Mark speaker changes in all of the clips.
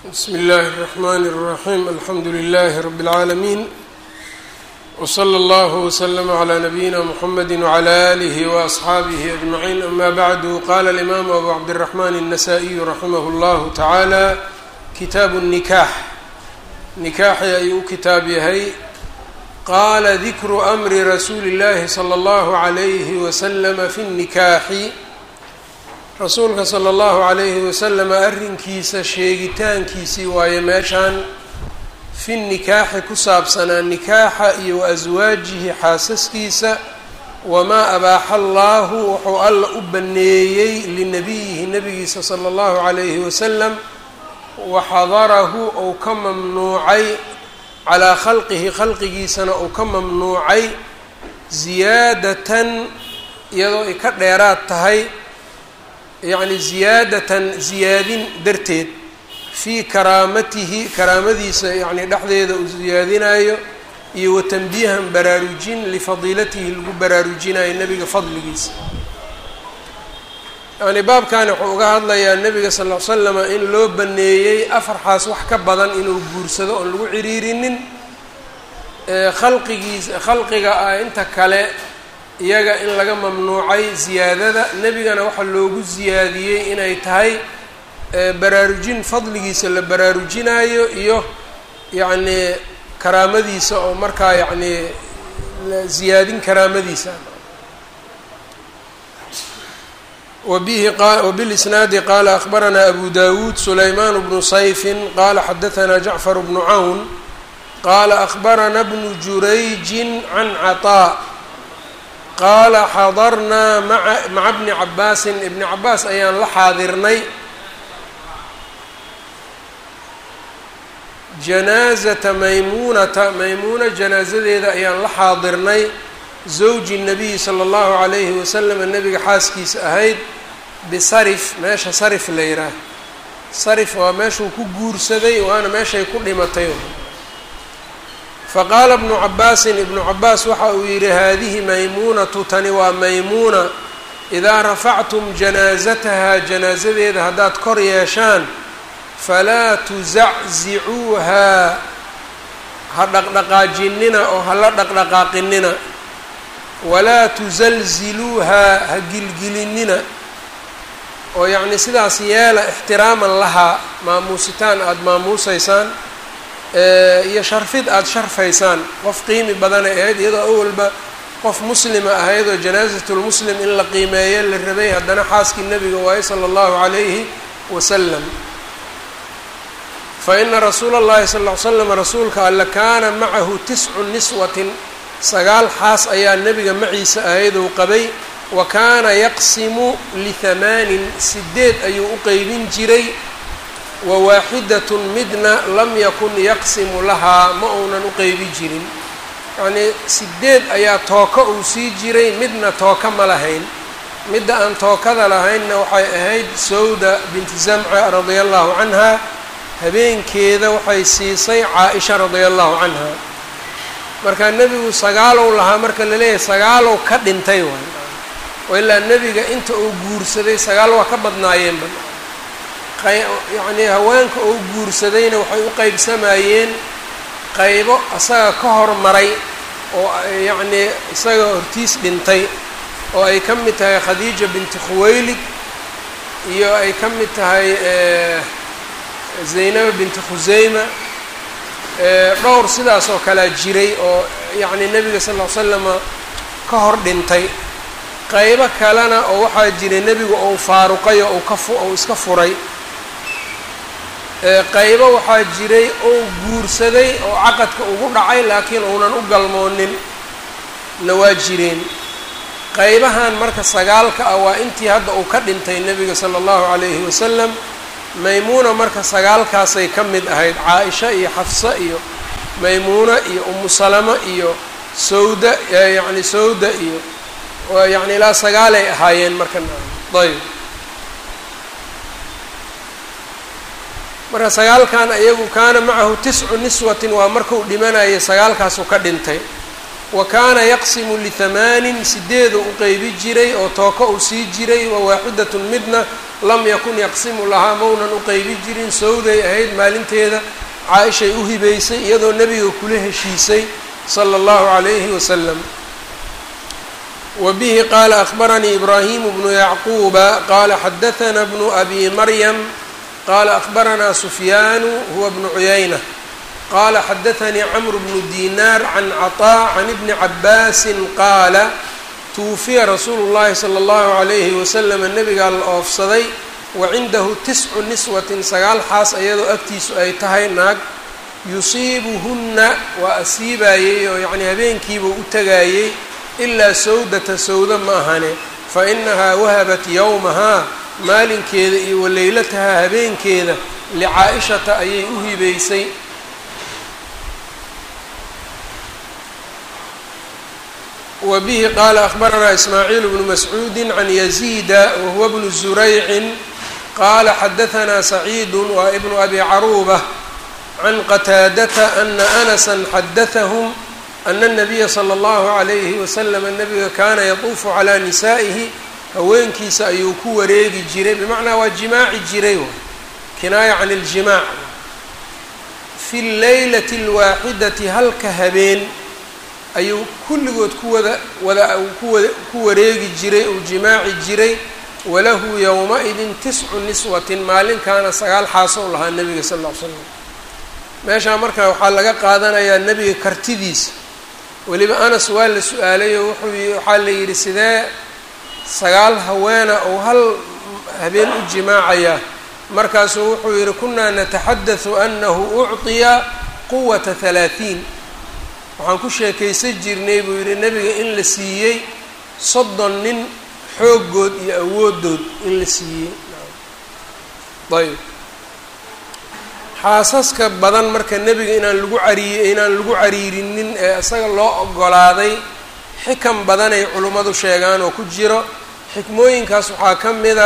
Speaker 1: bsmi اllahi الرحmn الرaxيm alxamdu لlh rb العaalمين wslى اllه وslm عlى نabiyina mxamedi وعlى آlih وأصxaabih أجmaعin ama bعdu qala الإmam abu cabdالرaحman النasائي raximah اllah taعalى kitaabu النikax nikaaxi ayuu u kitaab yahay qala dikru أmri rasuuli اllahi slى اllah عlyh wslm fi النikaxi rasuulka sala allahu calayhi wasalam arrinkiisa sheegitaankiisii waaye meeshaan fi nikaaxi ku saabsanaa nikaaxa iyo wa aswaajihi xaasaskiisa wamaa abaaxa allaahu wuxuu alla u banneeyey linabiyihi nabigiisa sala allahu calayhi wasalam waxadarahu ou ka mamnuucay calaa khalqihi khalqigiisana uu ka mamnuucay ziyaadatan iyadoo ay ka dheeraad tahay yacni ziyaadatan ziyaadin darteed fii karaamatihi karaamadiisa yacni dhexdeeda uu ziyaadinayo iyo wa tanbiihan baraarujin lifadiilatihi lagu baraarujinayo nebiga fadligiisa yacni baabkani wuxuu uga hadlayaa nebiga sal ll ly slama in loo baneeyey afarxaas wax ka badan inuu guursado oon lagu ciriirinin khalqigiisa khalqiga ah inta kale iyaga in laga mamnuucay ziyaadada nebigana waxaa loogu ziyaadiyey inay tahay baraarujin fadligiisa la baraarujinayo iyo yacnii karaamadiisa oo markaa yacnii ziyaadin karaamadiisa wabihi wbilisnaadi qaala akhbaranaa abu dawuud sulaymaan bnu sayfin qaala xadahanaa jacfar bnu cawn qaala akhbarana bnu jurayjin can caطaa qaala xadarnaa maa maca bni cabaasin ibni cabaas ayaan la xaadirnay janaazata maymuunata maymuuna janaasadeeda ayaan la xaadirnay zawji nabiyi sala allahu calayhi wasalam nabiga xaaskiisa ahayd bisarif meesha sarif la yidhaah sarif waa meeshuu ku guursaday waana meeshay ku dhimatay faqaala bnu cabaasin ibnu cabaas waxa uu yidhi haadihi maymuunatu tani waa maymuuna idaa rafactum janaasataha janaasadeeda haddaad kor yeeshaan falaa tusaczicuuhaa ha dhaqdhaqaajinina oo hala dhaqdhaqaaqinina walaa tusalziluuhaa ha gilgilinina oo yacni sidaas yeela ixtiraaman lahaa maamuusitaan aada maamuusaysaan iyo sharfid aada sharfaysaan qof qiimi badanay ahayd iyadoo awalba qof muslima ahayd oo janaasatulmuslim in la qiimeeyo la rabay haddana xaaskii nebiga waaye sala allahu calayhi wasalam fa ina rasuula allahi sal ll ly slam rasuulka alle kaana macahu tiscu niswatin sagaal xaas ayaa nebiga maciisa ahayd ou qabay wa kaana yaqsimu lihamaanin sideed ayuu u qeybin jiray wawaaxidatun midna lam yakun yaqsimu lahaa ma uunan u qeybi jirin yacnii sideed ayaa tooka uu sii jiray midna tooka ma lahayn midda aan tookada lahaynna waxay ahayd sawda binti zamca radia allahu canha habeenkeeda waxay siisay caa-isha radia allahu canha marka nebigu sagaalow lahaa marka la leeyahay sagaalow ka dhintay waay oo ilaa nebiga inta uu guursaday sagaal waa ka badnaayeenba yacnii haweenka oo guursadayna waxay u qeybsamayeen qaybo isaga ka hormaray oo yacnii isaga hortiis dhintay oo ay ka mid tahay khadiija binti khuwaylid iyo ay ka mid tahay zaynaba binti khuseyma dhowr sidaas oo kalea jiray oo yacnii nebiga sal ll ly slama ka hor dhintay qaybo kalena oo waxaa jiray nebigu ou faaruqay oo u ka fu ou iska furay qaybo waxaa jiray oo guursaday oo caqadka ugu dhacay laakiin uunan u galmoonin na waa jireen qaybahan marka sagaalka ah waa intii hadda uu ka dhintay nebiga sala allahu calayhi wasalam maymuuna marka sagaalkaasay ka mid ahayd caa-isha iyo xafsa iyo maymuuna iyo umu salama iyo sawda yacni sawda iyo yacni ilaa sagaalay ahaayeen marka ayb marka sagaalkan iyagu kaana macahu tiscu niswatin waa markuu dhimanayay sagaalkaasu ka dhintay wa kaana yaqsimu lihamaanin sideedu u qeybi jiray oo tooka uu sii jiray wa waaxidatun midna lam yakun yaqsimu lahaa maunan u qeybi jirin sawday ahayd maalinteeda caa-ishay u hibaysay iyadoo nebiga kula heshiisay sala allahu calayhi wasalam wa bihi qaala akhbaranii ibraahimu bnu yacquuba qaala xadahanaa bnu abi maryam qaala akhbaranaa sufyaanu huwa bnu cuyayna qaala xadaanii camru bnu dinaar can caطaa can ibni cabaasin qaala tuwufiya rasuulu llahi sala allahu calayhi wasalama nebigaa la oofsaday wa cindahu tiscu niswatin sagaal xaas iyadoo agtiisu ay tahay naag yusiibuhunna waa asiibaayey oo yacnii habeenkiibuu u tagaayey ilaa sawdata sawda ma ahane fa inahaa wahabat yowmahaa maalinkeeda iyo waleylatahaa habeenkeeda licaa-ishata ayay u hibaysay wa bihi qaala akhbaranaa ismaaciil bnu mascuudi can yaziida wahuwa bnu zuraycin qaala xadahanaa saciidu waa ibnu abi caruuba can qataadata ana anasa xadathahum ana الnabiya slى اllahu عalayhi waslama nabiga kaana yatuufu calaa nisaa'ihi haweenkiisa ayuu ku wareegi jiray bimacnaa waa jimaaci jiray kinaaya can اljimaac fi اleylati اlwaaxidati halka habeen ayuu kulligood ku wada wada kuwa ku wareegi jiray uu jimaaci jiray walahu yowma-idin tiscu niswatin maalinkaana sagaal xaaso u lahaa nebiga sal ll ly slam meeshaa markaa waxaa laga qaadanayaa nebiga kartidiisa weliba anas waa la su-aalayoo wuxuu waxaa la yidhi sidee sagaal haweena ou hal habeen u jimaacayaa markaasuu wuxuu yidhi kunaa nataxaddathu anahu ucطiya quwata halaaثiin waxaan ku sheekaysan jirnay buu yidhi nebiga in la siiyey soddon nin xooggood iyo awoodood in la siiyey ayb xaasaska badan marka nebiga inaan lagu cariy inaan lagu cariirinin ee isaga loo ogolaaday xikam badanay culimmadu sheegaan oo ku jiro xikmooyinkaas waxaa ka mida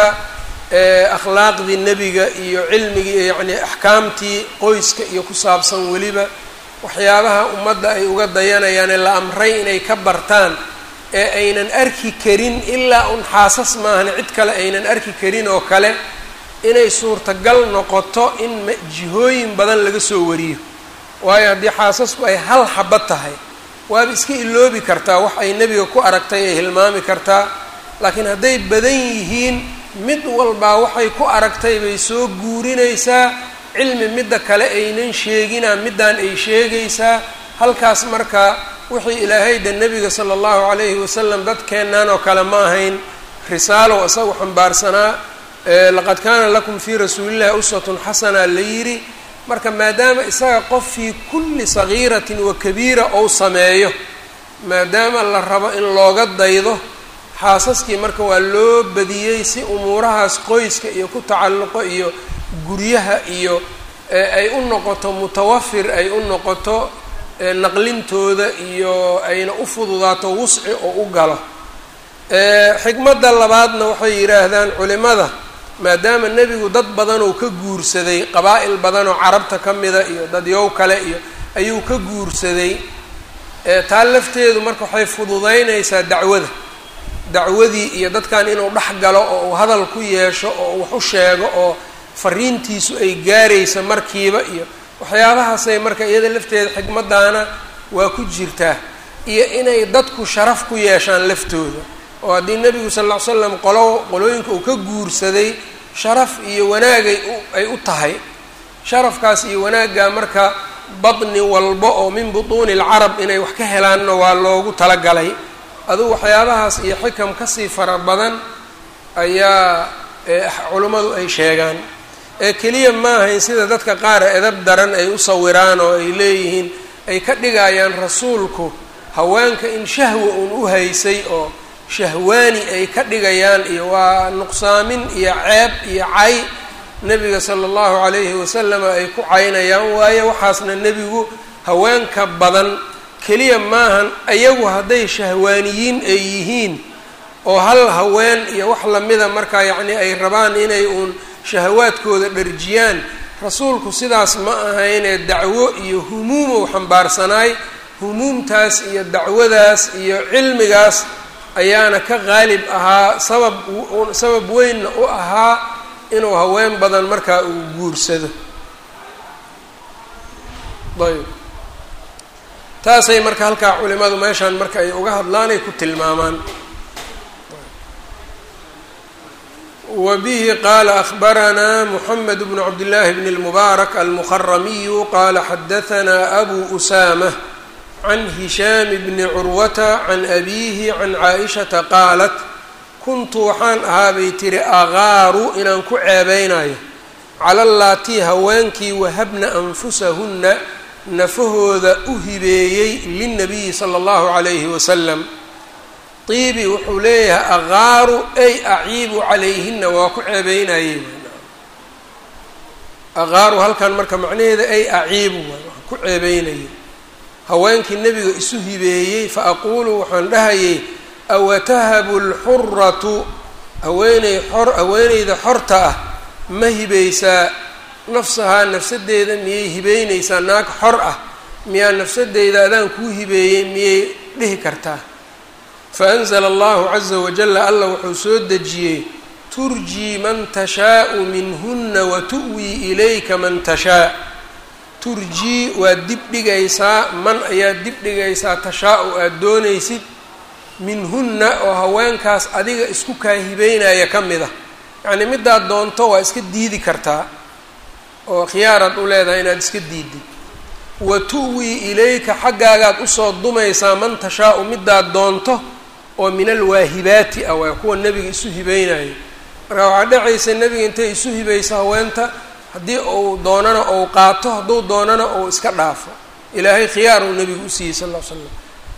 Speaker 1: akhlaaqdii nebiga iyo cilmigii yacnii axkaamtii qoyska iyo ku saabsan weliba waxyaabaha ummadda ay uga dayanayaane la amray inay ka bartaan ee aynan arki karin ilaa un xaasas maahan cid kale aynan arki karin oo kale inay suurtagal noqoto in jihooyin badan laga soo wariyo waayo haddii xaasasku ay hal xabad tahay waaba iska iloobi kartaa wax ay nebiga ku aragtay ay hilmaami kartaa laakiin hadday badan yihiin mid walbaa waxay ku aragtay bay soo guurinaysaa cilmi midda kale aynan sheegina middaan ay sheegaysaa halkaas marka wixii ilaahayda nebiga sala allahu calayhi wasalam dadkeennan oo kale ma ahayn risaalow isagu xambaarsanaa laqad kaana lakum fii rasuulillahi uswatun xasana la yidhi marka maadaama isaga qof fii kulli sagiiratin wa kabiira ou sameeyo maadaama la rabo in looga daydo xaasaskii marka waa loo badiyey si umuurahaas qoyska iyo ku tacalluqo iyo guryaha iyo ay u noqoto mutawafir ay u noqoto naqlintooda iyo ayna u fududaato wusci oo u galo xikmadda labaadna waxay yidhaahdaan culimada maadaama nebigu dad badan oo ka guursaday qabaa'il badan oo carabta ka mida iyo dadyow kale iyo ayuu ka guursaday taa lafteedu marka waxay fududaynaysaa dacwada dacwadii iyo dadkan inuu dhex galo oo uu hadal ku yeesho oo uu wax u sheego oo fariintiisu ay gaaraysa markiiba iyo waxyaabahaasay marka iyada lafteeda xikmaddaana waa ku jirtaa iyo inay dadku sharaf ku yeeshaan laftooda oo haddii nebigu sal ll ly slam qolo qolooyinka uu ka guursaday sharaf iyo wanaagay ay u tahay sharafkaas iyo wanaaggaa marka badni walba oo min butuuni alcarab inay wax ka helaanna waa loogu talagalay adugu waxyaabahaas iyo xikam kasii fara badan ayaa culimmadu ay sheegaan ee keliya ma ahayn sida dadka qaar edab daran ay u sawiraan oo ay leeyihiin ay ka dhigayaan rasuulku haweenka in shahwa uun u haysay oo shahwaani ay ka dhigayaan iyo waa nuqsaamin iyo ceeb iyo cay nebiga sala allahu calayhi wasalama ay ku caynayaan waayo waxaasna nebigu haweenka badan keliya maahan ayagu hadday shahwaaniyiin ay yihiin oo hal haween iyo wax lamida markaa yacnii ay rabaan inay uun shahawaadkooda dharjiyaan rasuulku sidaas ma ahaynee dacwo iyo humuumow xambaarsanaay humuumtaas iyo dacwadaas iyo cilmigaas ayaana ka qaalib ahaa sabab sabab weynna u ahaa inuu haween badan markaa uu guursado ayb taasay marka halkaa culimadu meeshaan marka ay uga hadlaanay ku tilmaamaan wa bihi qaala akhbaranaa moxamed bnu cabdillaahi bn اlmubaarak almuharamiyu qaala xadahanaa abu usaamah can hishaam bni curwata can abiihi can caaishata qaalat kuntu waxaan ahaa bay tiri agaaru inaan ku ceebeynayo cala allaatii haweenkii wahabna anfusahunna nafahooda u hibeeyey lilnabiyi sala allahu calayhi wasalam tiibi wuxuu leeyahay agaaru ay aciibu calayhina waa ku ceebeynayey agaaru halkan marka macnaheeda ay aciibu waay waan ku ceebeynayay haweenkii nebiga isu hibeeyey fa aquulu waxaan dhahayay awatahabu lxuratu haweeney xor haweeneyda xorta ah ma hibaysaa nafsahaa nafsadeeda miyay hibeyneysaa naag xor ah miyaa nafsadeyda adaan kuu hibeeyey miyay dhihi kartaa fa anzala allahu caza wajalla allah wuxuu soo dejiyey turjii man tashaau minhuna wa tu'wii ilayka man tashaa turjii waad dib dhigaysaa man ayaad dib dhigaysaa tashaa-u aada doonaysid minhunna oo haweenkaas adiga isku kaahibeynaya ka mid a yacnii midaad doonto waa iska diidi kartaa oo khiyaaraad u leedahay inaad iska diidid wa tu'wii ilayka xaggaagaad usoo dumaysaa man tashaa-u midaad doonto oo min alwaahibaati ah waa kuwa nebiga isu hibeynaya marka waxaa dhacaysa nebiga intay isu hibayso haweenta haddii uu doonana ou qaato hadduu doonana ou iska dhaafo ilaahay khiyaar uu nebigu usiiyey sal ll ly slam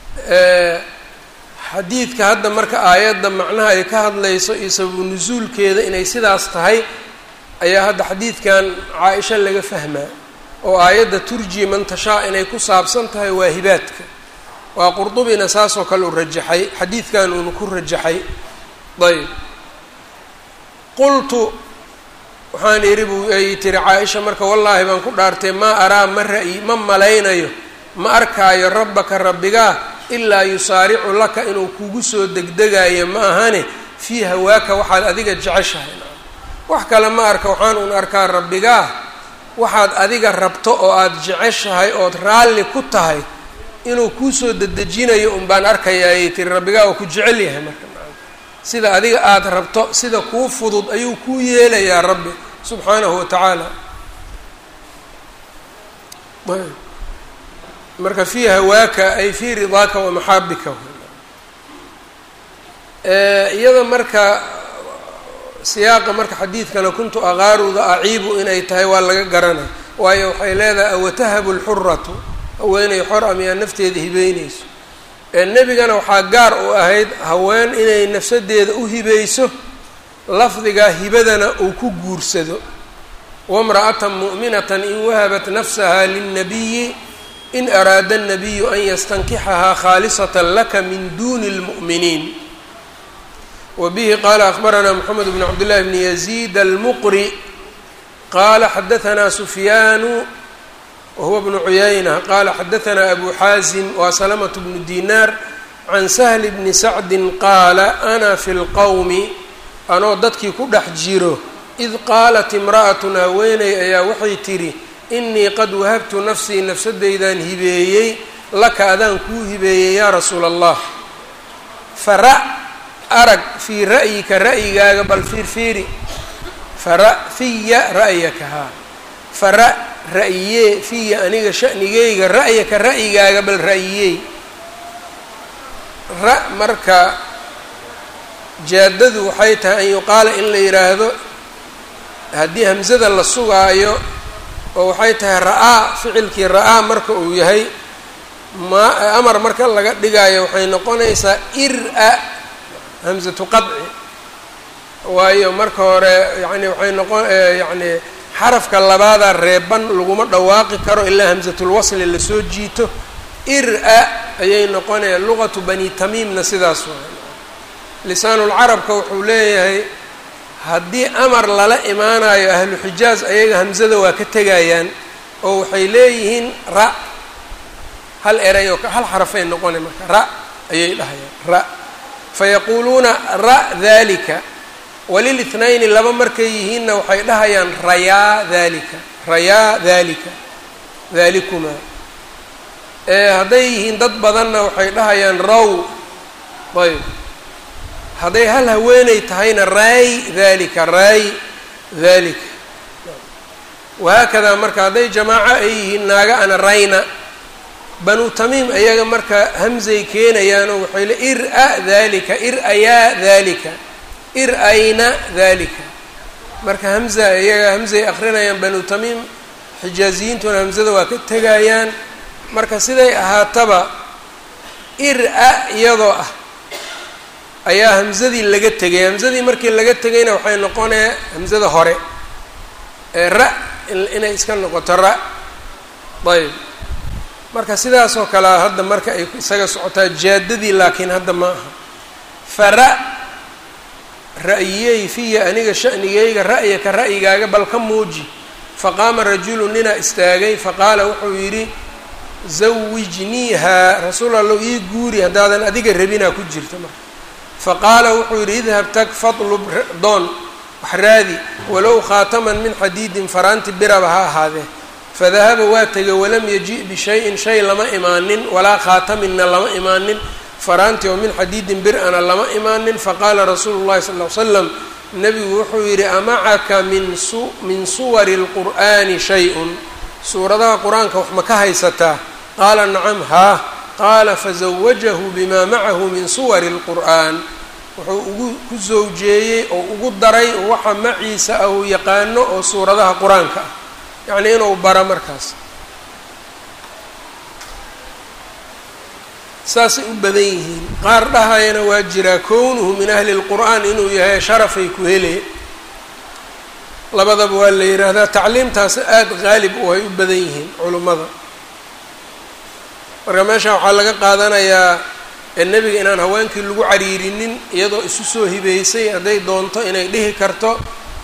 Speaker 1: xadiidka hadda marka aayadda macnaha ay ka hadlayso iyo sababu nusuulkeeda inay sidaas tahay ayaa hadda xadiidkan caa-isha laga fahmaa oo aayadda turji man tashaa inay ku saabsan tahay waahibaadka waa qurdubina saasoo kale u rajaxay xadiidkan uuna ku rajaxay ayb qultu waxaan idhi buu ay tiri caa-isha marka wallaahi baan ku dhaartay maa araa ma ra-yi ma malaynayo ma arkaayo rabbaka rabbigaa ilaa yusaaricu laka inuu kugu soo degdegayo ma ahane fii hawaaka waxaad adiga jeceshahay wax kale ma arka waxaan un arkaa rabbigaa waxaad adiga rabto oo aada jeceshahay ood raalli ku tahay inuu kuusoo dedejinayo un baan arkayaa ayay tiri rabbigaa oo ku jecel yahay marka sida adiga aada rabto sida kuu fudud ayuu kuu yeelayaa rabbi subxaanahu wa tacaala marka fii hawaaka ay fii ridaaka wa maxaabika iyada marka siyaaqa marka xadiidkana kuntu aqaaruda aciibu inay tahay waa laga garanay waayo waxay leedahay awatahabu lxuratu haweeney xor a miyaa nafteeda hibeyneyso nebigana waxaa gaar u ahayd haween inay nafsadeeda u hibeyso lafdigaa hibadana uu ku guursado wamra'atan mu'minatan in wahabat nafsaha lilnabiyi in araada الnabiyu an yastankixahaa khaalisata laka min duni اlmu'miniin wa bihi qaala akhbaranaa moxamed bn cabdillahi bni yaziid almuqri qaala xadahanaa sufyaanu wahuwa bnu cuyayna qaala xadahanaa abu xaasim waa salamatu bnu dinaar can sahli bni sacdin qaala ana fi lqowmi anoo dadkii ku dhex jiro id qaalat imra'atun haweeney ayaa waxay tidhi inii qad wahabtu nafsii nafsadeydaan hibeeyey laka adaan kuu hibeeyey yaa rasuula allah fara arag fii ra'yika ra'yigaaga bal fiirfiiri fara fiya ra'yaka haa fara ra'yee fiya aniga sha'nigeyga ra'yaka ra'yigaaga bal ra'yiyey ra marka jaadadu waxay tahay an yuqaala in la yidhaahdo haddii hamsada la sugaayo oo waxay tahay ra-aa ficilkii ra-aa marka uu yahay ma amar marka laga dhigaayo waxay noqonaysaa ir-a hamsatu qadci waayo marka hore yani waxay noqon yacni xarafka labaadaa reeban laguma dhawaaqi karo ilaa hamsatulwasli lasoo jiito ir-a ayay noqonaya luqatu bani tamiimna sidaas waay lisaanulcarabka wuxuu leeyahay haddii amar lala imaanayo ahlu xijaaz ayaga hamsada waa ka tegayaan oo waxay leeyihiin ra hal eray oo hal xarafay noqona marka ra ayay dhahayaan ra fayaquuluuna ra dalika walil ithnayni laba markay yihiinna waxay dhahayaan rayaa dalika rayaa dalika dalikumaa hadday yihiin dad badanna waxay dhahayaan raw ayb hadday hal haweeney tahayna raay dalika raay dalika wahaakadaa marka hadday jamaaco ay yihiin naaga ana rayna banu tamiim ayaga marka hamzay keenayaanoo waxay le ir-a dalika ir-ayaa dalika ir-ayna dalika marka hamza iyaga hamzay akrinayaan banu tamiim xijaaziyiintuna hamzada waa ka tegayaan marka siday ahaataba ir-a iyadoo ah ayaa hamzadii laga tegay hamzadii markii laga tegayna waxay noqonaya hamzada hore ee ra inay iska noqoto ra ayb marka sidaasoo kalea hadda marka ay isaga socotaa jaadadii laakiin hadda ma aha fara ra'yiyey fiya aniga shanigayga ra'yaka ra'yigaaga bal ka muuji faqaama rajulu ninaa istaagay faqaala wuxuu yidhi zawijniihaa rasuul allow ii guuri haddaadan adiga rabinaa ku jirta marka faqaala wuxuu yidhi idhab tag fadlub doon wax raadi walow khaataman min xadiidin faraanti biraba ha ahaadee fadahaba waa tegay walam yaji' bishayin shay lama imaanin walaa khaataminna lama imaanin faraanti oo min xadiidin bir-ana lama imaanin faqaala rasuulu llahi sal ly slam nebigu wuxuu yidhi amacaka min su min suwari اlqur'ani shay-un suuradaha qur-aanka wax ma ka haysataa qaala nacam haa qaala fazawajahu bima macahu min suwari اlqur'an wuxuu ugu ku zawjeeyey oo ugu daray waxa maciisa ah uu yaqaano oo suuradaha qur-aanka ah yacnii inuu bara markaas saasay u badan yihiin qaar dhahayana waa jiraa kownuhu min ahli اlqur'aan inuu yahay sharafay ku hele labadaba waa la yidhaahdaa tacliimtaas aada qaalib u ay u badan yihiin culummada marka meesha waxaa laga qaadanayaa nebiga inaan haweenkii lagu cariirinin iyadoo isu soo hibeysay hadday doonto inay dhihi karto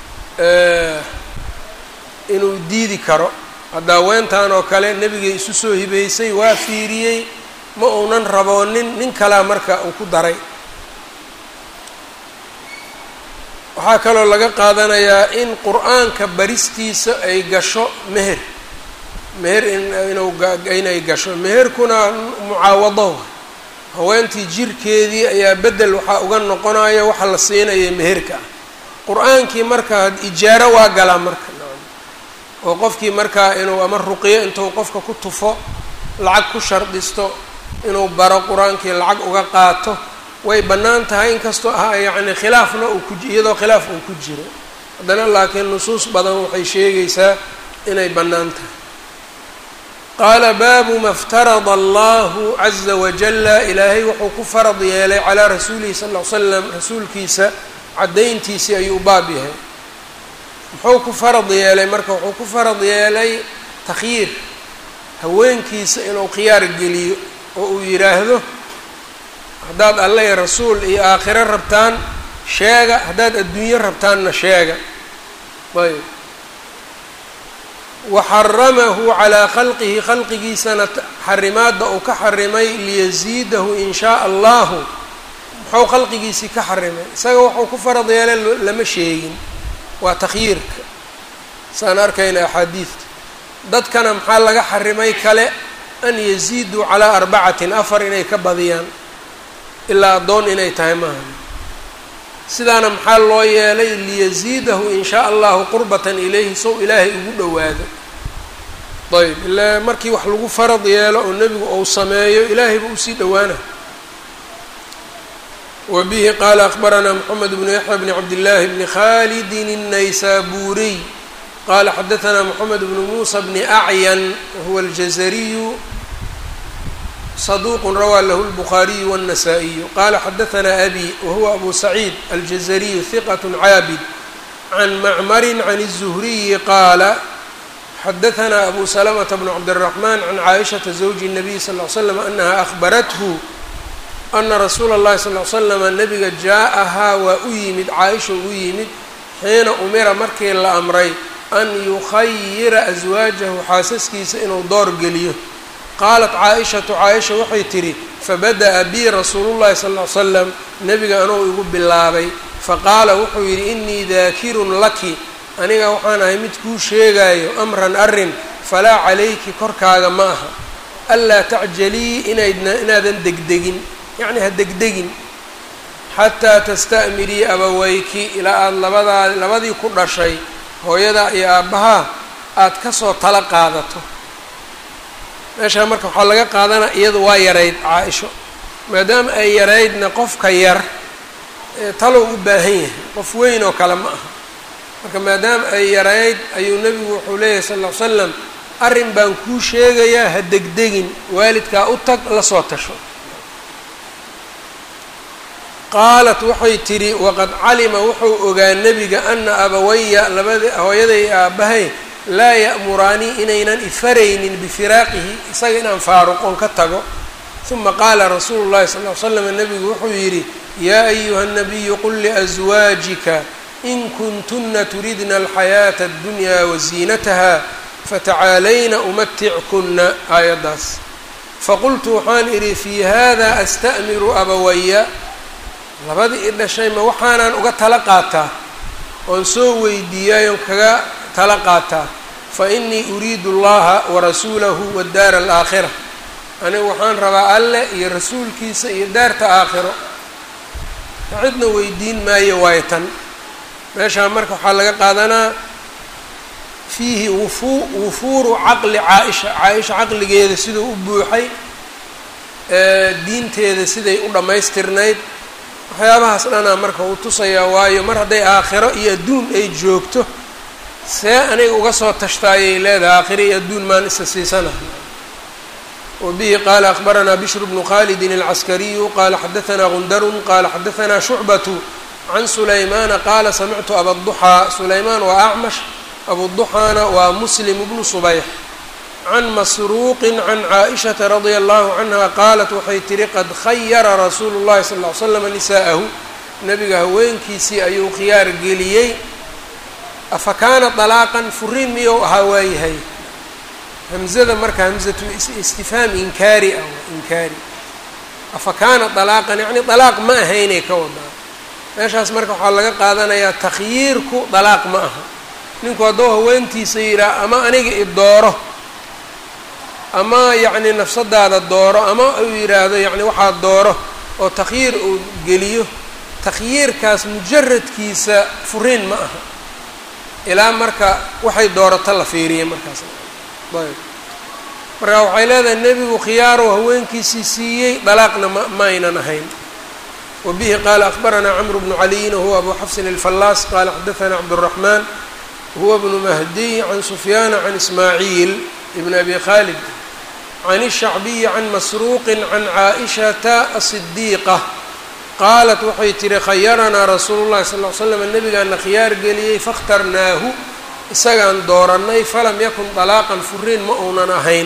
Speaker 1: inuu diidi karo hadda haweentan oo kale nebigay isu soo hibeysay waa fiiriyey ma uunan raboonin nin kalaa marka uu ku daray waxaa kaloo laga qaadanayaa in qur-aanka baristiisa ay gasho meher meher inuu inay gasho meherkuna mucaawado haweentii jirkeedii ayaa bedel waxaa uga noqonaya waxa la siinaya meherka ah qur-aankii marka ijaaro waa galaa marka oo qofkii markaa inuu ama ruqiyo intuu qofka ku tufo lacag ku shardisto inuu baro qur-aankii lacag uga qaato way bannaan tahay inkastoo ah yacni khilaafna uu ku iyadoo khilaaf uu ku jiro haddana laakiin nusuus badan waxay sheegaysaa inay bannaan tahay qaala baabu ma ftarada allahu caza wajalla ilaahay wuxuu ku farad yeelay calaa rasuulihi sal ll ly slam rasuulkiisa caddayntiisii ayuu baab yahay muxuu ku farad yeelay marka wuxuu ku farad yeelay takhyiir haweenkiisa inuu khiyaar geliyo oo uu yidhaahdo haddaad alle rasuul iyo aakhiro rabtaan sheega haddaad adduunyo rabtaanna sheega ayb waxaramahu calaa khalqihi khalqigiisana xarimaadda uu ka xarimay liyasiidahu in shaaa allahu muxuu khalqigiisii ka xarimay isaga wuxuu ku farad yeelay lama sheegin waa takhyiirka saan arkayna axaadiidta dadkana maxaa laga xarimay kale an yaziiduu calaa arbacatin afar inay ka badiyaan ilaa addoon inay tahay maaha sidaana maxaa loo yeelay liyasiidahu in shaa allahu qurbatan ilayhi sow ilaahay ugu dhowaado ayb ilaa markii wax lagu farad yeelo oo nebigu ou sameeyo ilaahayba usii dhowaana wa bihi qaala akbaranaa moxamed bnu yaxya bni cabdillaahi bni khalidin الnaysaburiy qala xadaanaa moxamed bnu muusa bni acyan wahuwa aljazariyu صدوq rawى lh الbخاaرiي والنسائي qala xadaثna أbي whuwa أbu سعيid الجزري ثqة cاabد عن mcmr عن الزهرiي qاala xadaثna أbu سلمة بن cبدالرحمن عن cائشhaةa زوج النبي صلى اه عل سلم أنha أخبرته أna رasuula الlahi صلى اه سلم نبga jaaءahaa waa u yimid caaisha u yimid xiina umira markii la amray an yukhayira أزwaaجahu xaasaskiisa inuu door geliyo qaalat caa-ishatu caa-isha waxay tidhi fabada'a bii rasuulu llahi sal ll ly slam nebiga anuu igu bilaabay faqaala wuxuu yidhi inii daakirun laki aniga waxaan ahay mid kuu sheegaayo amran arrin falaa calayki korkaaga ma aha anlaa tacjalii inaydna inaadan degdegin yacni ha degdegin xataa tasta'mirii abaweyki ilaa aada labadaa labadii ku dhashay hooyadaa iyo aabbahaa aada kasoo tala qaadato meeshaa marka waxaa laga qaadanaa iyadu waa yarayd caa-isho maadaama ay yaraydna qofka yar talow u baahan yahay qof weyn oo kale ma aha marka maadaama ay yarayd ayuu nebigu wuxuu leeyahay sal ll ly slam arrin baan kuu sheegayaa ha degdegin waalidkaa u tag la soo tasho qaalat waxay tidhi waqad calima wuxuu ogaa nebiga ana abawaya labada hooyaday aabbahay laa ya'muraanii inaynan ifaraynin bifiraaqihi isaga inaan faaruqon ka tago uma qaala rasuulu llahi sal ly slam nebigu wuxuu yidhi yaa ayuha nabiyu qul liaswaajika in kuntuna turidna alxayaata addunyaa waziinataha fatacaalayna umatickuna aayaddaas faqultu waxaan idhi fii hada asta'miru abawaya labadii i dhashay ma waxaanaan uga tala qaataa oon soo weydiiyay oon kaga tala qaataa fa inii uriidu allaha warasuulahu wadaara alaakhira anigu waxaan rabaa alleh iyo rasuulkiisa iyo daarta aakhiro cidna weydiin maayo waayo tan meeshaa marka waxaa laga qaadanaa fiihi wufu wufuuru caqli caa-isha caa-isha caqligeeda siduu u buuxay diinteeda siday u dhammaystirnayd waxyaabahaas dhanaa marka uu tusayaa waayo mar hadday aakhiro iyo adduun ay joogto see aniga uga soo tashtaayay leedahay aakhiro iyo adduun maan isa siisanaha wbihi qala akbaranaa bishru bnu khalidi alcaskariyu qala xadaanaa gundarun qala xadaanaa shucbatu can sulaymana qaala samictu abaduxaa sulaymaan waa acmash abuduxaana waa muslim bnu subayx can masruuqin can caaishata radia allahu canha qaalat waxay tihi qad khayara rasuulu llahi sal ly slam nisa'ahu nabiga haweenkiisii ayuu khiyaar geliyey afa kaana dalaaqan furiin miyou ahaa waayahay hamzada marka hamzatu istifhaam inkaari ah inkaari afa kaana dalaaqan yacni dalaaq ma ahaynay ka wadaa meeshaas marka waxaa laga qaadanayaa takhyiirku dalaaq ma aha ninku hadduu haweentiisa yidhaah ama aniga i dooro ama yacni nafsadaada dooro ama uu yidhaahdo yacni waxaa dooro oo takhyiir uu geliyo takhyiirkaas mujaradkiisa furiin ma aha ilaa marka waxay doorato la fiiriya markaas ayb marka waxay leedahay nebigu khiyaarow haweenkiisii siiyey dalaaqna ma maaynan ahayn wa bihi qaala akbaranaa camru bnu caliyin wahuwa abu xafsin alfallaas qaala xadaanaa cabduraxmaan huwa bnu mahdiy can sufyaana can ismaaciil ibn abi khalid can الshacbiyi can masruuqi can caaishata asidiiqa qaalat waxay tihi khayaranaa rasuulu llahi sal l slam nabigaana khiyaar geliyey fakhtarnaahu isagaan doorannay falam yakun dalaaqan furiin ma uunan ahayn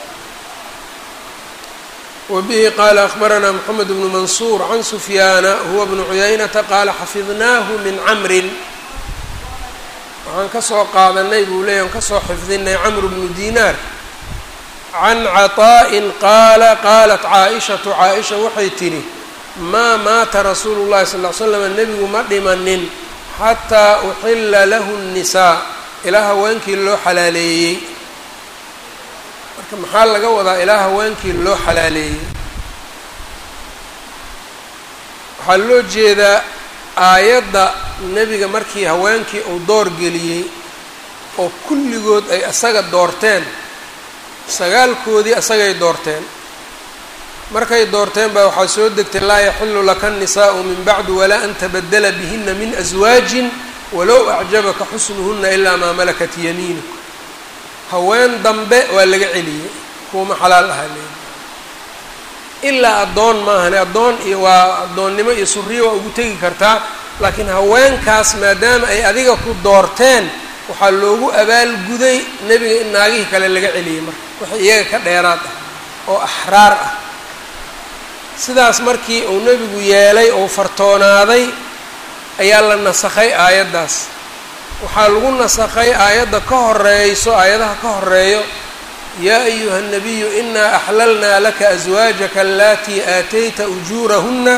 Speaker 1: wa bihi qaala akbaranaa moxamed bnu mansuur can sufyaana huwa bnu cuyaynata qaala xafidnaahu min camrin waxaan kasoo qaadanay buu leeyay aan kasoo xifdinay camr bnu dinaar can caطaa'in qaala qaalat caaishatu caaisha waxay tidhi maa maata rasuulu llahi sal ly slam nebigu ma dhimanin xataa uxila lahu الnisaa ilaa haweenkii loo xalaaleeyey marka maxaa laga wadaa ilaa haweenkii loo xalaaleeyey waxaa loo jeedaa aayadda nebiga markii haweenkii uu door geliyey oo kulligood ay asaga doorteen sagaalkoodii asagay doorteen markay doorteen baa waxaa soo degtay laa yaxilu laka الnisaءu min bacdu walaa an tabadala bihina min aswaajin walow acjabaka xusnuhuna ilaa maa malakat yamiinuk haween dambe waa laga celiyey kuwama xalaal ahaa leeyi ilaa addoon maahane addoon iyo waa addoonnimo iyo suriyo waa ugu tegi kartaa laakiin haweenkaas maadaama ay adiga ku doorteen waxaa loogu abaalguday nebiga in naagihii kale laga celiyey marka wixii iyaga ka dheeraad ah oo axraar ah sidaas markii uu nebigu yeelay oo fartoonaaday ayaa la nasakhay aayaddaas waxaa lagu nasakhay aayadda ka horeyso aayadaha ka horeeyo yaa ayuha الnabiyu inaa axlalnaa laka aswaajaka alatii aatayta ujuurahuna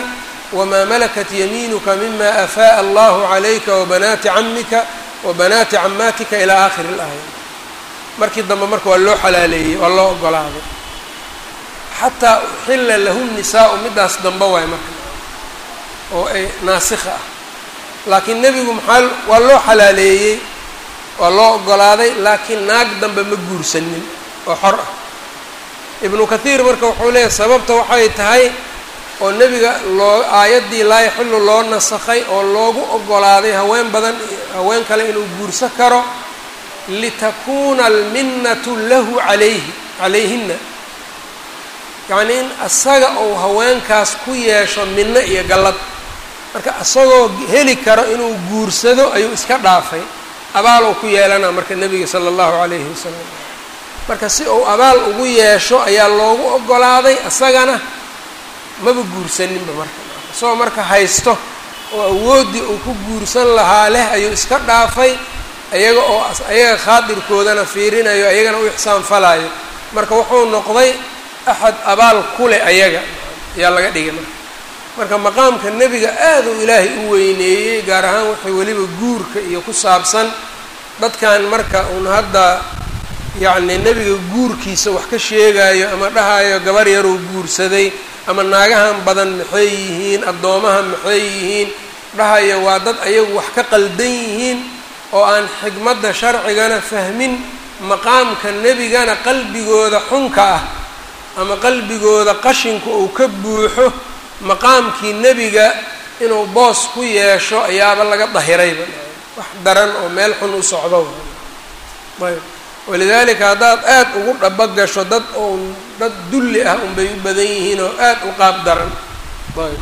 Speaker 1: wamaa malakat yamiinuka mima afaa'a allahu calayka wabanaati camika wabanaati camaatika ilaa aakhiri اlaaya markii dambe marka waa loo xalaaleeyey waa loo ogolaaday xataa uxila lahu nisaau midaas dambe waay marka oo ay naasikha ah laakiin nebigu maxaa waa loo xalaaleeyey waa loo ogolaaday laakiin naag dambe ma guursanin oo xor ah ibnu kathiir marka wuxuu leeyahy sababta waxay tahay oo nebiga loo aayaddii laa yaxilu loo nasakhay oo loogu ogolaaday haween badan haween kale inuu guurso karo litakuuna alminnatu lahu calayhi calayhinna yacnii in asaga uu haweenkaas ku yeesho minno iyo gallad marka isagoo heli karo inuu guursado ayuu iska dhaafay abaal uu ku yeelana marka nebiga sala allahu calayhi wasalam marka si uu abaal ugu yeesho ayaa loogu ogolaaday isagana maba guursaninba marka isagoo marka haysto oo awooddii uu ku guursan lahaa leh ayuu iska dhaafay iyaga oo ayaga khaadirkoodana fiirinayo ayagana u ixsaan falaayo marka wuxuu noqday axad abaal kule ayaga ayaa laga dhigay marka marka maqaamka nebiga aad uu ilaahay u weyneeyey gaar ahaan waxay weliba guurka iyo ku saabsan dadkan marka uun hadda yacni nebiga guurkiisa wax ka sheegayo ama dhahayo gabar yaruu guursaday ama naagahan badan maxay yihiin addoomaha maxay yihiin dhahayo waa dad ayagu wax ka qaldan yihiin oo aan xigmadda sharcigana fahmin maqaamka nebigana qalbigooda xunka ah ama qalbigooda qashinku uu ka buuxo maqaamkii nebiga inuu boos ku yeesho ayaaba laga dahirayba wax daran oo meel xun u socdo ayb walidaalika haddaad aad ugu dhaba gasho dad oon dad dulli ah unbay u badan yihiin oo aad u qaab daran ayb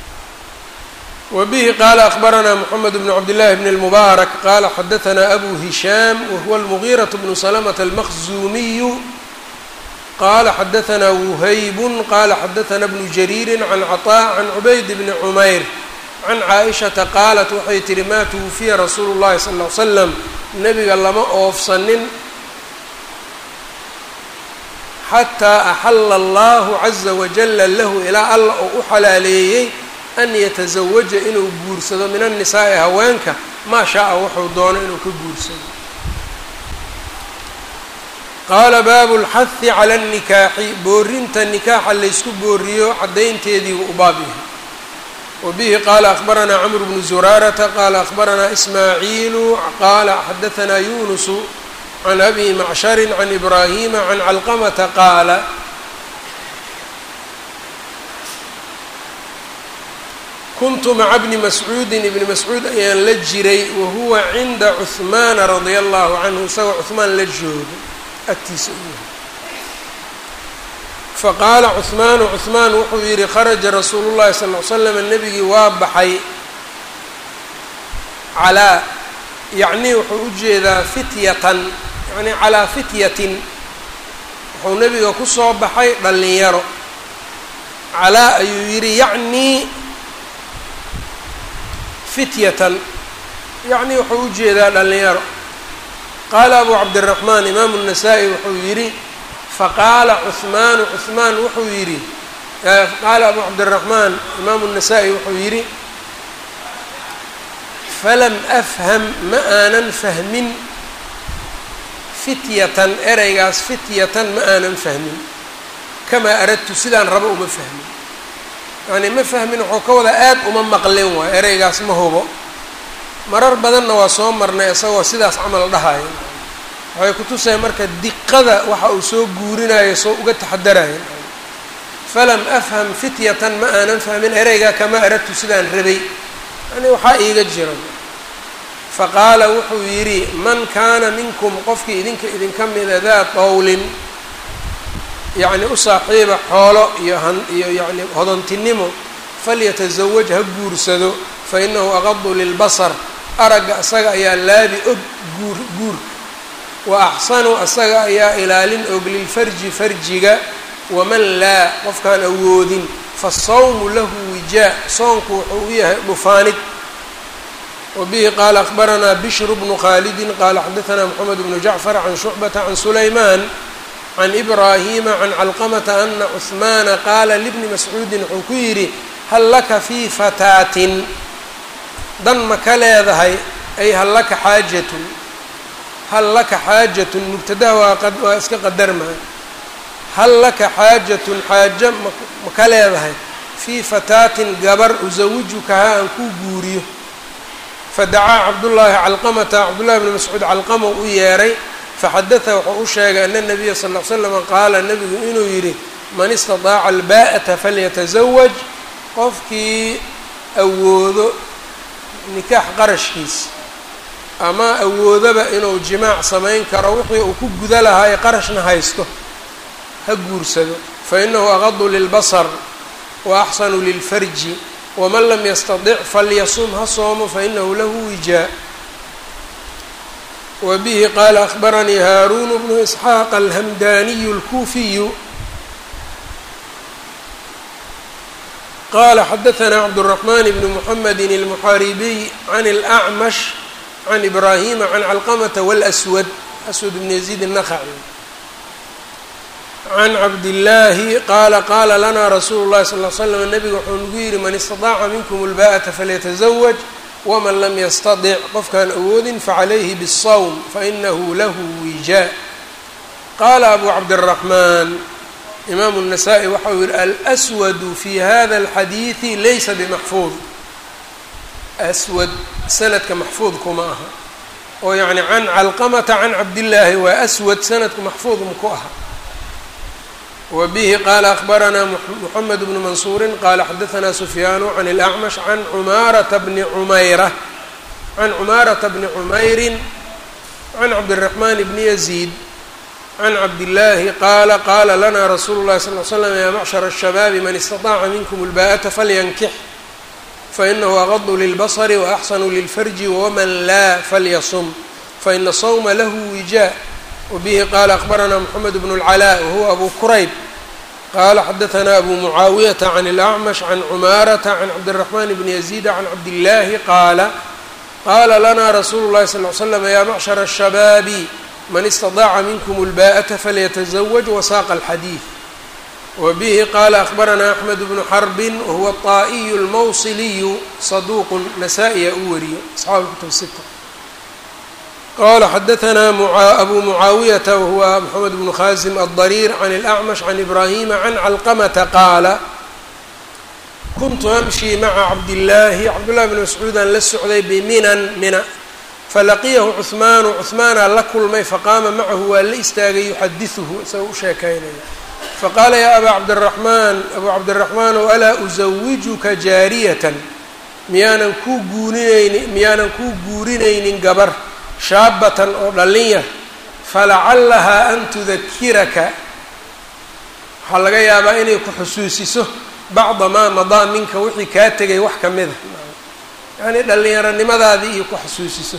Speaker 1: wbihi qala akbaranaa mxamed bn cabdillahi bn اlmubaarak qala xadaanaa abu hishaam wahuwa almugiiraة bnu slmة almaqzumiyu qala xadaanaa wuhaybun qala xadaanaa bnu jariiri can caطاء can cubayd bni cumayr can caaئishaةa qaalat waxay tihi ma twufiya rasuulu اllahi sal ly slam nebiga lama oofsanin xataa axala allahu caza wajala lahu ilaa alla oo u xalaaleeyey an yatazawaja inuu guursado min annisaa'i haweenka maa shaaa wuxuu doono inuu ka guursado qaala baabu lxahi cala annikaaxi boorinta nikaaxa laysku booriyo caddaynteediibu u baab yahay wa bihi qaala akhbaranaa camru bnu zuraarata qaala akhbaranaa ismaaciilu qaala xadaanaa yunusu can abi macsharin can ibraahima can calqamata qaala kuntu maca bni mascuudin ibni mascuud ayaan la jiray wahuwa cinda cuhmaana radia allahu canhu isagoo cuhmaan la joogo agtiisa u yahay faqaala cuhmaanu cuhmaan wuxuu yidhi kharaja rasuulu llahi sal l slam nebigii waa baxay calaa yacnii wuxuu u jeedaa fityatan yacni calaa fityatin wuxuu nebiga kusoo baxay dhallinyaro calaa ayuu yidhi yacnii fityatan yacni wuxuu u jeedaa dhallinyaro qaala abu cabdiraxmaan imaamu الnasaa-i wuxuu yidhi faqaala cuhmaanu cuhmaan wuxuu yidhi qaala abu cabdiraxmaan imaamu الnasaa-i wuxuu yidhi falam afham ma aanan fahmin fityatan ereygaas fityatan ma aanan fahmin kamaa aradtu sidaan rabo uma fahmin yacni ma fahmin wuxuu ka wadaa aad uma maqlin waay ereygaas ma hubo marar badanna waa soo marnay isagoo sidaas camal dhahayo waxay kutusaya marka diqada waxa uu soo guurinayo soo uga taxadarayo falam afham fityatan ma aanan fahmin ereygaa kama aradtu sidaan rabay yani waxaa iiga jira faqaala wuxuu yidhi man kaana minkum qofkii idinka idinka mida daa qowlin yacni u saaxiiba xoolo iyo han iyo yacni hodontinimo falyatasawaj ha guursado fa inahu aqadu lilbasar aragga asaga ayaa laabi og guur guurka wa axsanu asaga ayaa ilaalin og lilfarji farjiga waman laa qofkaan awoodin fasawmu lahu wijaa soonku wuxuu u yahay dhufaanid wabihi qaala akbaranaa bishru bnu khaalidin qaala xadaanaa moxamed bnu jacfar can shucbata can sulaymaan can ibraahima can calqamata ana cuhmaana qaala libni mascuudin wuxuu ku yidhi hal laka fii fataatin dan ma ka leedahay ay hal laka xaajatun hal laka xaajatun mubtadaha waa qa waa iska qadarmaa hal laka xaajatun xaajo ma ma ka leedahay fii fataatin gabar usawijukahaa aan kuu guuriyo fadacaa cabdullaahi calqamata cabdullahi bni mascuud calqama u yeeray faxadada wuxuu u sheegay ana nabiya sal l slama qaala nabigu inuu yidhi man istadaaca albaa'ata falyatasawaj qofkii awoodo nikaax qarashkiisa ama awoodaba inuu jimaac samayn karo wixii uu ku guda lahaa ee qarashna haysto ha guursado fainahu aqadu lilbasar wa axsanu lilfarji waman lam yastadic falyasum ha soomo fainahu lahu wijaa wa bihi qaala akhbaranii haaruunu bnu isxaaq alhamdaniyu اlkuufiyu qala xadaثna cabdالرaحman bn mحamedi الmuxaaribiy can الأcmash can ibrahima can calqmta wاlأswad aswad bn yaziid الnakhaci can cabdillaahi qaala qaala lana rasuulu llahi sal l slam nabiga wuxuu nagu yidhi man istadaaca minkum اlbaa'ata falyatazawaj waman lam yastadic qofkaan awoodin facalayhi bالsawm fainahu lahu wijaa qaala abu cabdالraxmaan imaamu الnasaa-i waxa uu yihi alswadu fi hada اlxadiidi laysa bimaxfuud aswad sanadka maxfuud kuma aha oo yacni can calqamata can cabdillaahi waa aswad sanadku maxfuud maku aha wa bihi qaala akhbaranaa moxamed bnu mansuurin qaala xadaanaa sufyaanu can اlacmash can cumaarata bni cumayra can cumaarata bni cumeyrin can cabdiraxmaan bni yaziid can cabdillaahi qaala qaala lana rasuulu llahi sal l slam yaa macshara الshabaabi man istaطaaca minkum اlbaa'ata falyankix fainahu aqadu lilbasri waaxsanu lilfarji waman laa falyasum faina sawma lahu wijaa wbihi qaala akhbaranaa moxamed bnu اlcalaa wahuwa abu kurayb qaala xadaanaa abu mucaawiyata can اlacmash can cumaarata can cabdiraxmaan bni yaziida can cabdillaahi qaala qaala lana rasuulu llahi sal l slam yaa macshara الshabaabi man istadaaca minkum اlbaa'ata falyatazawaj wasaaqa alxadiid wbihi qaala akhbaranaa axmed bnu xarbin wahuwa طaa'iyu اlmawsiliyu saduuqu nasaa-iya u wariyo asxaabu kutub sita qala xadaanaa abu mucaawiyata wahuwa moxamed bnu khaasim aلdariir can اlأcmash can ibrahima can calqamata qaala kuntu amshii maca cabdillaahi cabdullahi bni mascuudaan la socday biminan mina falaqiyahu cuhmaanu cuhmaanaa la kulmay faqaama macahu waa la istaagay yuxadiثuhu isagoo u sheekaynaya faqaala yaa abaa cabdiraxmaan abuu cabdiraxmaanow alaa usawijuka jaariyatan miyaanan kuu guurinaynin miyaanan kuu guurinaynin gabar shaabatan oo dhallin yar falacallahaa an tudakiraka waxaa laga yaabaa inay ku xusuusiso bacda maa madaa minka wixii kaa tegay wax ka mida yacnii dhallinyaronimadaadii iyo ku xusuusiso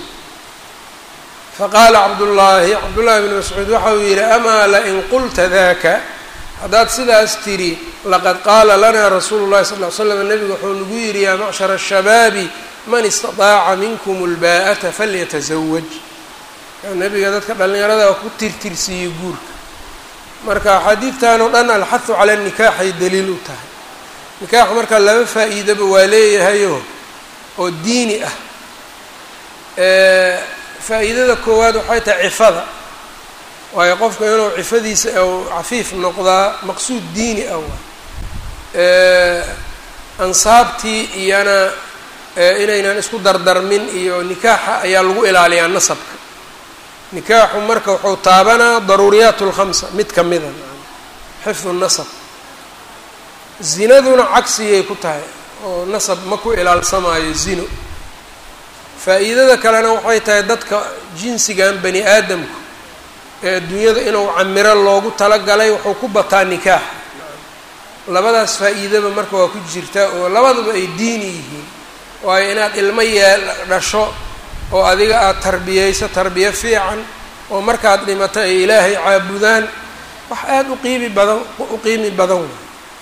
Speaker 1: faqaala cabdullaahi cabdullaahi bni mascuud waxa uu yidhi amaa lain qulta daka haddaad sidaas tidhi laqad qaala lanaa rasuulu llahi sal ly slam nebigu wuxuu nagu yidhi yaa macshara الshabaabi man istaطaaca minkum اlbaa'ata falyatazawaj nebiga dadka dhallinyarada ku tirtirsiiyey guurka marka axaadiidtan oo dhan alxahu cala nikaaxay daliil u tahay nikaax marka laba faa'iidaba waa leeyahayo oo diini ah faa'iidada koowaad waxay tahay cifada waayo qofka inuu cifadiisa u cafiif noqdaa maqsuud diini ah waa ansaabtii iyana inaynan isku dardarmin iyo nikaaxa ayaa lagu ilaaliyaa nasabka nikaaxu marka wuxuu taabanaa daruuriyaat اlkhamsa mid ka mida xifdu nasab zinaduna cagsigay ku tahay oo nasab ma ku ilaalsamaayo zino faa'iidada kalena waxay tahay dadka jinsigan bani aadamku ee adduunyada inuu camiro loogu talagalay wuxuu ku bataa nikaax labadaas faa'iidaba marka waa ku jirtaa oo labadaba ay diini yihiin waayo inaad ilmo yeel dhasho oo adiga aada tarbiyeyso tarbiyo fiican oo markaad dhimato ay ilaahay caabudaan wax aada u qiimi badan u qiimi badan wey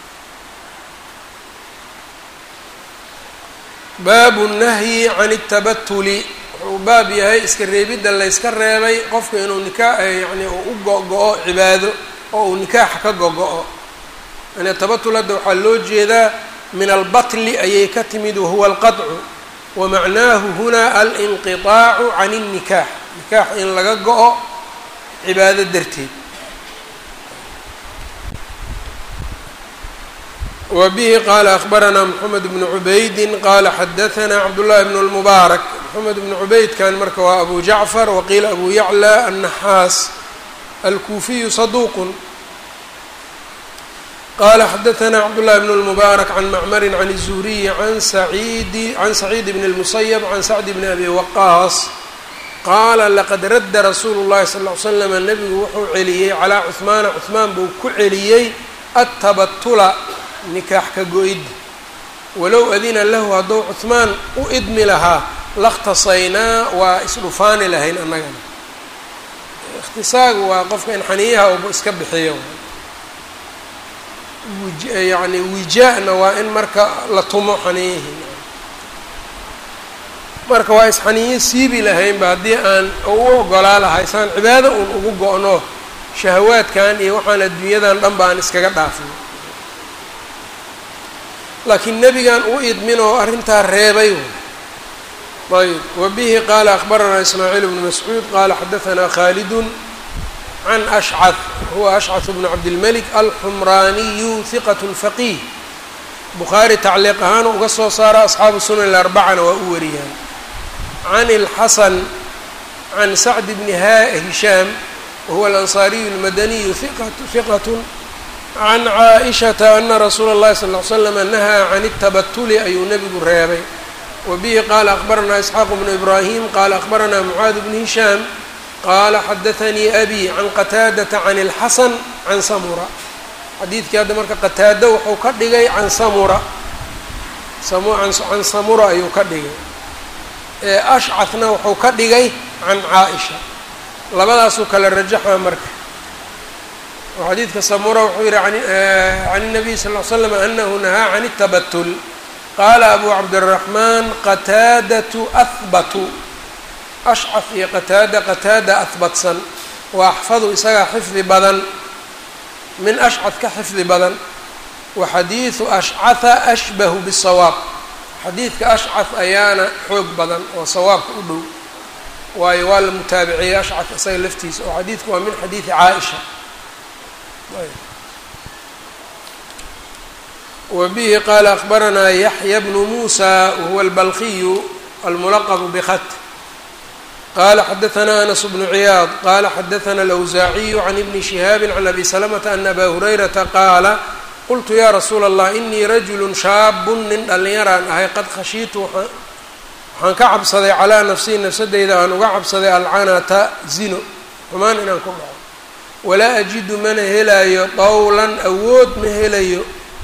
Speaker 1: baabu nahyi can اtabatuli wuxuu baab yahay iska reebidda layska reebay qofka inuu nikaa yani uu u go-go-o cibaado oo uu nikaaxa ka go-go-o yani tabatul hadda waxaa loo jeedaa min albatli ayay ka timid wahuwa alqadcu wamacnaahu huna alinqiطaacu can الnikaax nikaax in laga go-o cibaado darteed wa bihi qaala akhbaranaa moxamed bnu cubaydi qaala xadaanaa cabdullahi bn اlmubaarak moxamed bnu cubaydkan marka waa abu jacfar waqiila abu yaclى annaxaas alkuufiyu saduuqun qala xadaanaa cabdullahi bn اlmubaarak can macmari can الzuhriyi an saciidi can saciid bn اlmusayb can sacdi bni abi waqaas qaala laqad radda rasuulu llahi sal ly slama nebigu wuxuu celiyey calaa cuhmaana cuhmaan buu ku celiyey attabatula nikaax ka go-idda walow adina lahu hadduu cuhmaan u idmi lahaa lakhtasaynaa waa isdhufaani lahayn annagana ikhtisaagu waa qofka in xaniyaha uba iska bixiyo yacni wijaa-na waa in marka la tumo xaniyihii marka waa isxaniyo siibi lahaynba haddii aan u ogolaa lahay saan cibaado uun ugu go-no shahawaadkan iyo waxaan adduunyadan dhan ba aan iskaga dhaafin laakiin nebigan u idmin oo arrintaa reebay ayb wa bihi qaala akhbaranaa ismaaciil bnu mascuud qaala xadaanaa khaalidun can ashcad huwa ashcad bnu cabdilmelik alxumraaniyu hiqat faqiih bukhaari tacliiq ahaan uga soo saara asxaabu sunan ilarbacana waa u wariyaan can اlxasan can sacd bni hishaam wahuwa alansaariyu اlmadaniyu hiqat can caaishata ana rasuula اllahi sal ly slama nahaa can اtabatuli ayuu nebigu reebay wa bihi qaala akhbaranaa isxaaq bnu ibraahim qaala akhbaranaa mucaad bni hishaam qaala xadaanii abi can qataadata can اlxasan can samura xadiidkii hadda marka qataado wuxuu ka dhigay can samura can samura ayuu ka dhigay ashcadna wuxuu ka dhigay can caa-isha labadaasuu kala rajaxa marka oo xadiidka samura wuxuu yihi can الnabiy sal ly slam anahu nahaa can الtabatul qaala abu cabdالraxmaan qataadatu ahbatu ashcad iyo qataada qataada ahbatsan wa axfadu isagaa xifdi badan min ashcad ka xifdi badan wa xadiidu ashcatha ashbahu bالsawaab xadiidka ashcad ayaana xoog badan oo sawaabka u dhow waayo waa la mutaabiciyey ashcad isaga laftiisa oo xadiidku waa min xadiidi caaisha wa bihi qaala akhbaranaa yaxya bnu muusa wahuwa albalqiyu almulaqbu bkhat qala xadaanaa anas bnu ciyaad qala xadaana alawsaaciyu can ibni shihaabi can abi salamata ana aba hurayrata qaala qultu yaa rasuula allah inii rajulu shaabun nin dhallinyaraan ahay qad khashiitu waxaan ka cabsaday calaa nafsii nafsadeyda aan uga cabsaday alcanata zino xumaan inaan ku dhaco walaa ajidu mana helayo dawlan awood ma helayo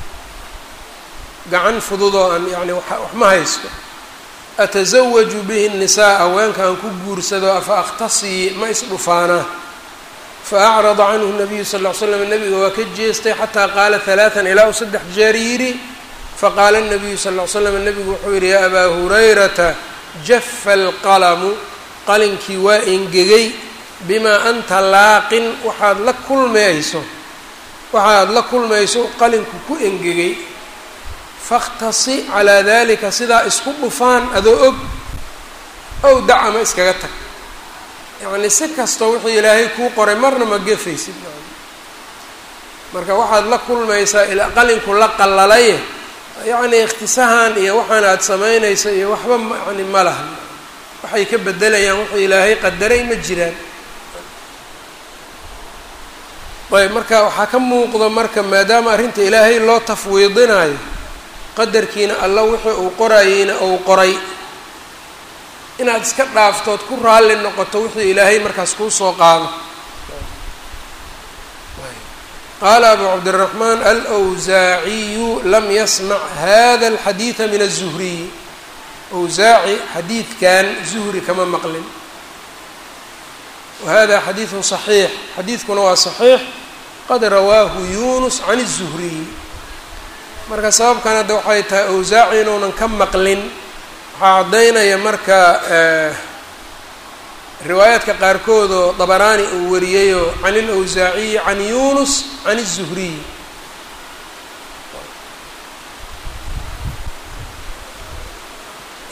Speaker 1: gacan fududoo aan yani wax ma haysto atasawaju bihi nisaa haweenka aan ku guursado afa akhtasii ma isdhufaanaa faacrada canhu nabiyu sal ll ly slam nabiga waa ka jeestay xataa qaala halaatan ilaa uu saddex jeer yidhi faqaala nabiyu sal ll ly slam nabigu wuxuu yidhi yaa abaa hurayrata jafa alqalamu qalinkii waa engegay bimaa anta laaqin waxaad la kulmayso waxaad la kulmayso qalinku ku engegay fakhtasi calaa dalika sidaa isku dhufaan adoo og ow dac ama iskaga tag yacni si kastoo wixii ilaahay kuu qoray marna ma gefaysid marka waxaad la kulmaysaa ilaa qalinku la qallalaye yacni ikhtisahan iyo waxaan aada samaynayso iyo waxba yani ma laha waxay ka bedelayaan wuxuu ilaahay qadaray ma jiraan ayb marka waxaa ka muuqda marka maadaama arrinta ilaahay loo tafwiidinayo qadarkiina alla wixii uu qorayeyna uu qoray inaad iska dhaaftood ku raalli noqoto wixii ilaahay markaas kuu soo qaado qaala abu cabdiraxmaan alwsaaciyu lam yasmac hada alxadiida min aلzuhriyi wsaaci xadiidkan zuhri kama maqlin wahada xadiidu صaxiix xadiidkuna waa صaxiix qad rawaahu yunus can الzuhriyi marka sababkan hadda waxay tahay awsaaci inuunan ka maqlin waxaa caddaynaya marka riwaayaadka qaarkood oo dabaraani uu wariyeyoo can ilawsaaciyi can yunus can الzuhriyi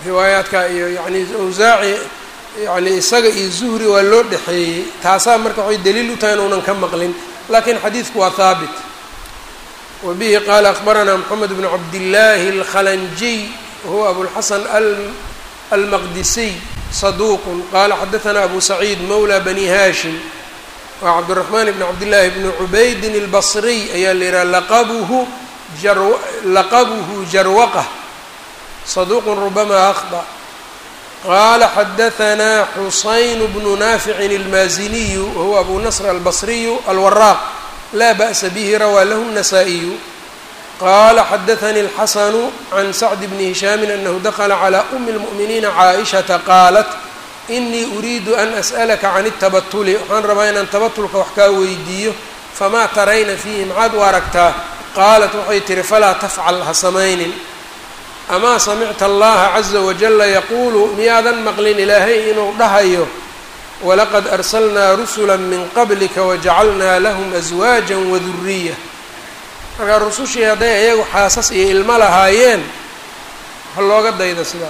Speaker 1: riwaayaadka iyo yani awsaaci yani isaga iyo zuhri waa loo dhexeeyey taasaa marka waxay daliil u tahay inuunan ka maqlin lakiin xadiidku waa haabit wa bihi qaala akbaranaa moxamed bnu cabdillaahi alkhalanjiy wahuwa abulxasan almaqdisiy saduuqun qaala xadaanaa abu saciid mawla bani haashim waa cabdiraxmaan bn cabdillaahi bni cubaydin albasriy ayaa la yidhaha laqabuhu laqabuhu jarwaqa saduuqun rubama akhda qaala xadaanaa xusayn bnu naaficin almaaziniyu wahuwa abu nasr albasriyu alwaraaq laa ba'sa bihi rawaa lahu الnasaa-iyu qaala xadaanii اlxasanu can sacd bni hishaamin anahu dakla calى umi اlmu'miniina caaishata qaalat inii uriidu an as'alaka can اtabatuli waxaan rabaa inaan tabatulka wax kaa weydiiyo famaa tarayna fiihi maxaad u aragtaa qaalat waxay tihi falaa tafcal ha samaynin amaa samicta allaha caza wajala yaquulu miyaadan maqlin ilaahay inuu dhahayo walaqad arsalnaa rusula min qablika wajacalnaa lahum aswaaja waduriya markaa rusushii hadday iyagu xaasas iyo ilmo lahaayeen ha looga dayda sidaas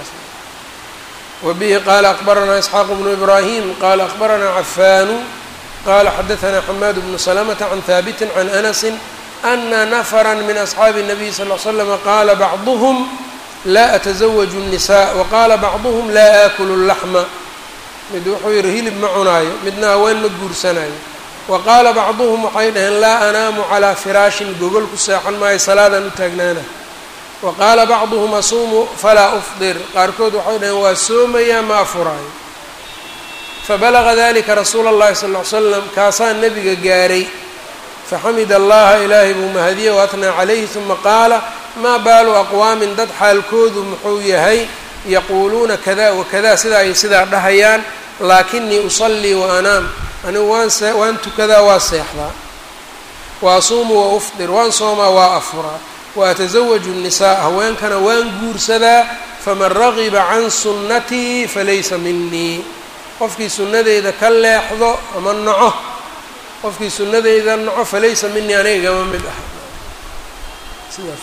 Speaker 1: wa bihi qaala akbaranaa isxaaq bnu ibraahim qaala akbaranaa cafaanu qaala xadaanaa xamaad bnu salamata can haabitin can anasin ana nafra min asxaabi الnabiy sal l slama qaala bacduhm laa atasawaju الnisaa waqaala bacduhm laa aakulu اlaxma mid wuxuu yihi hilib ma cunaayo midna haween ma guursanayo wa qaala bacduhum waxay dhaheen laa anaamu calaa firaashin gogol ku seexan maayo salaadan u taagnaana wa qaala bacduhum asuumu falaa ufdir qaarkood waxay dhaheen waa soomayaa ma afuraayo fabalaga dalika rasuula اllahi sal ly slam kaasaa nebiga gaaray faxamida allaha ilaahay buu mahadiye waatnaa calayhi uma qaala maa baalu aqwaamin dad xaalkoodu muxuu yahay yaquuluuna kada wakada sidaa ay sidaa dhahayaan laakinii usallii wa anaam anigu waan see waan tukadaa waa seexdaa wa asuumu wa ufdir waan soomaa waa afuraa wa atasawaju nnisaa haweenkana waan guursadaa faman ragiba can sunnatii falaysa minii qofkii sunnadeyda ka leexdo ama naco qofkii sunnadeyda naco falaysa minii aniga gama mid ah sidaas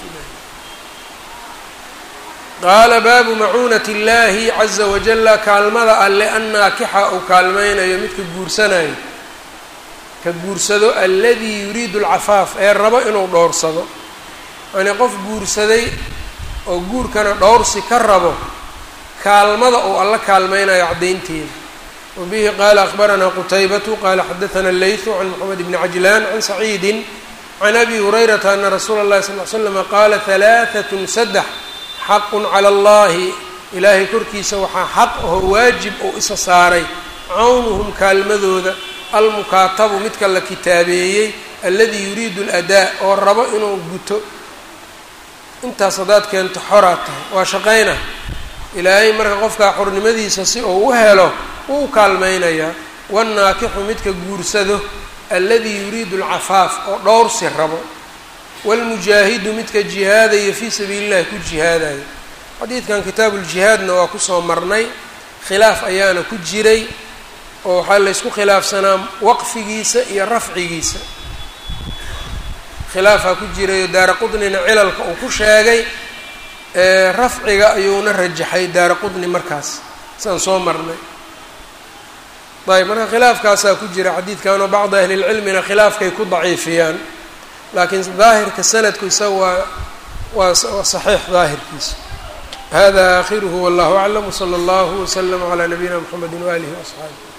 Speaker 1: qaala baabu macuunati اllaahi caza wajala kaalmada alle an naakixa uu kaalmeynayo midka guursanayo ka guursado aladii yuriidu alcafaaf ee rabo inuu dhowrsado yani qof guursaday oo guurkana dhowrsi ka rabo kaalmada uu alla kaalmeynayo caddaynteeda wa bihi qaala akbaranaa qutaybatu qaala xadaana leytu can moxamed bni cajlaan can saciidin can abi hurayrata ana rasuula اllahi sal l slama qaala halaaثat saddex xaqun cala allahi ilaahay korkiisa waxaa xaq aho waajib oo isa saaray cawnuhum kaalmadooda almukaatabu midka la kitaabeeyey alladii yuriidu aladaa oo rabo inuu guto intaas haddaad keento xoraad tahay waa shaqayna ilaahay marka qofkaa xornimadiisa si uu u helo wuu u kaalmaynayaa wannaakixu midka guursado alladii yuriidu alcafaaf oo dhowrsi rabo wاlmujaahidu midka jihaadaya fii sabiili اllahi ku jihaadayo xadiidkan kitaabuuljihaadna waa kusoo marnay khilaaf ayaana ku jiray oo waxaa laysku khilaafsanaa waqfigiisa iyo rafcigiisa khilaafaa ku jirayo daara qudnina cilalka uu ku sheegay rafciga ayuuna rajaxay daara qudni markaas saan soo marnay ayb marka khilaafkaasaa ku jira xadiidkanoo bacdi ahli lcilmina khilaafkay ku daciifiyaan laakiin daahirka sanadku isaga waa waa saxiix daahirkiisa hada aakhiruhu wallahu aclam wsala allahu wslama calaa nabiyina mxamedi waalihi waasxaabi